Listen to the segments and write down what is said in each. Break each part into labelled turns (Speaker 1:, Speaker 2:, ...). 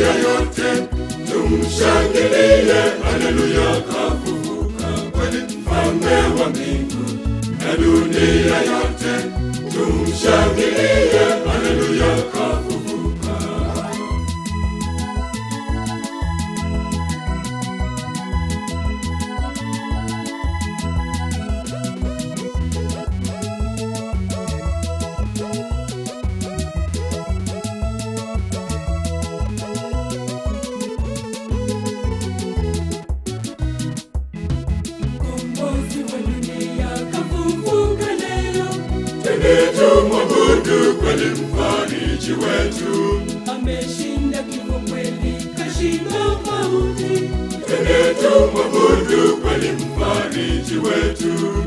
Speaker 1: dunia yote tumshangilie, haleluya, kafufuka kweli, mfalme wa mbingu na dunia yote tumshangilie, haleluya, kafufuka.
Speaker 2: Mkombozi wa dunia kafufuka leo,
Speaker 1: Twende tumwabudu kweli, mfariji wetu.
Speaker 2: ameshinda kifo kweli, kashinda mauti.
Speaker 1: Twende tumwabudu kweli, mfariji wetu.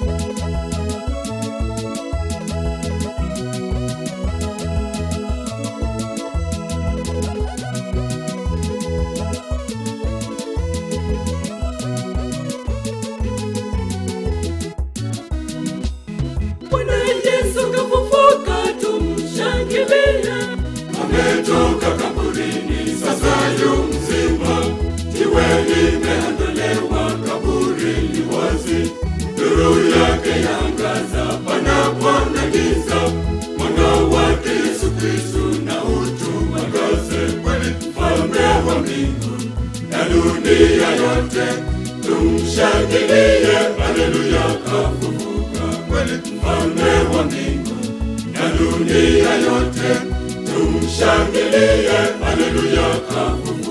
Speaker 2: Bwana Yesu kafufuka, tumshangilie.
Speaker 1: ametoka kaburini, sasa yu mzima. Jiwe limeondolewa, kaburi li wazi, nuru yake yangaza panapona giza. Mwanga wake Yesu Kristu na utuangaze kweli, mfalme wa mbingu na dunia yote tumshangilie, haleluya, kafufuka kweli, mfalme wa mbingu na dunia yote tumshangilie, haleluya, kafufuka.